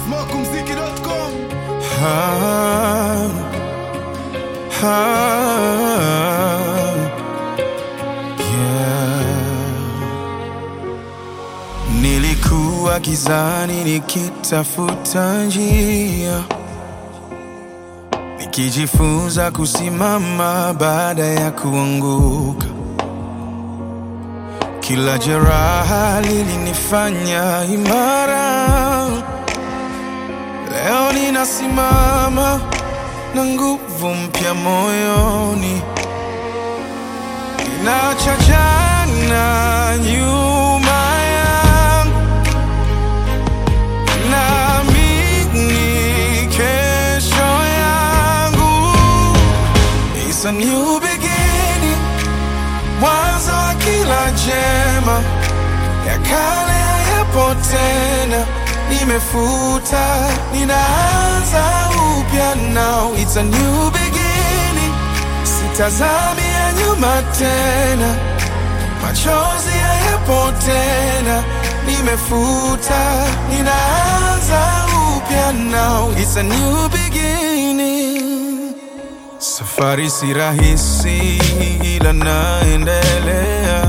Smokumziki.com Ah, ah, yeah. Nilikuwa gizani nikitafuta njia, nikijifunza kusimama baada ya kuanguka. Kila jeraha lilinifanya imara. Leo ninasimama na nguvu mpya moyoni, ninaacha jana nyuma yangu, naamini kesho yangu. It's a new beginning, mwanzo wa kila jema, ya kale hayapo tena, nimefuta, ninaanza upya now. It's a new beginning, sitazami ya nyuma tena, machozi hayapo tena, nimefuta, ninaanza upya now. It's a new beginning. Safari si rahisi, ila naendelea.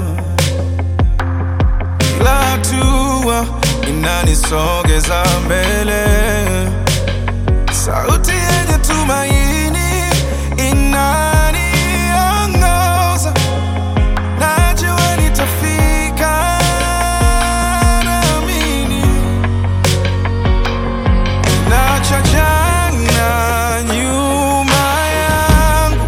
Kila hatua inanisogeza mbele. Sauti yenye tumaini inaniongoza. Najua nitafika, naamini. Naacha jana nyuma yangu,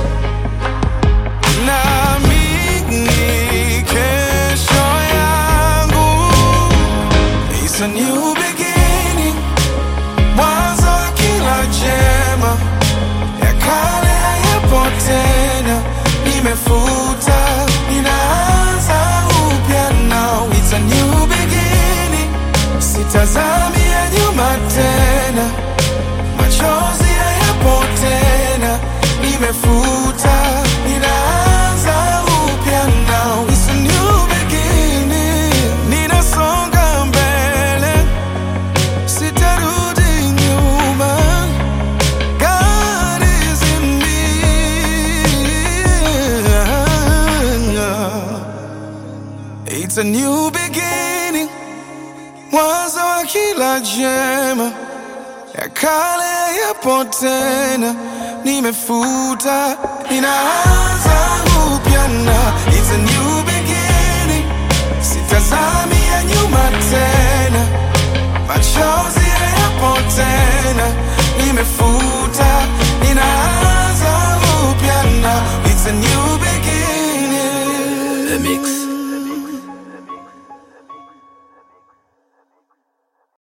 naamini kesho yangu. It's a new beginning, mwanzo wa kila jema, ya kale hayapo tena, nimefuta, ninaanza upya now. It's a new beginning, sitazami ya nyuma tena, machozi hayapo tena, nimefuta, ninaanza upya now. It's a new beginning, ninasonga mbele, sitarudi nyuma. God is in me. It's a new beginning, mwanzo wa kila jema, ya kale yapo tena, nimefuta, ninaanza upya na it's a new beginning, sitazami ya nyuma tena, machozi hayapo tena, nimefuta, ninaanza upya na it's a new beginning. The Mix.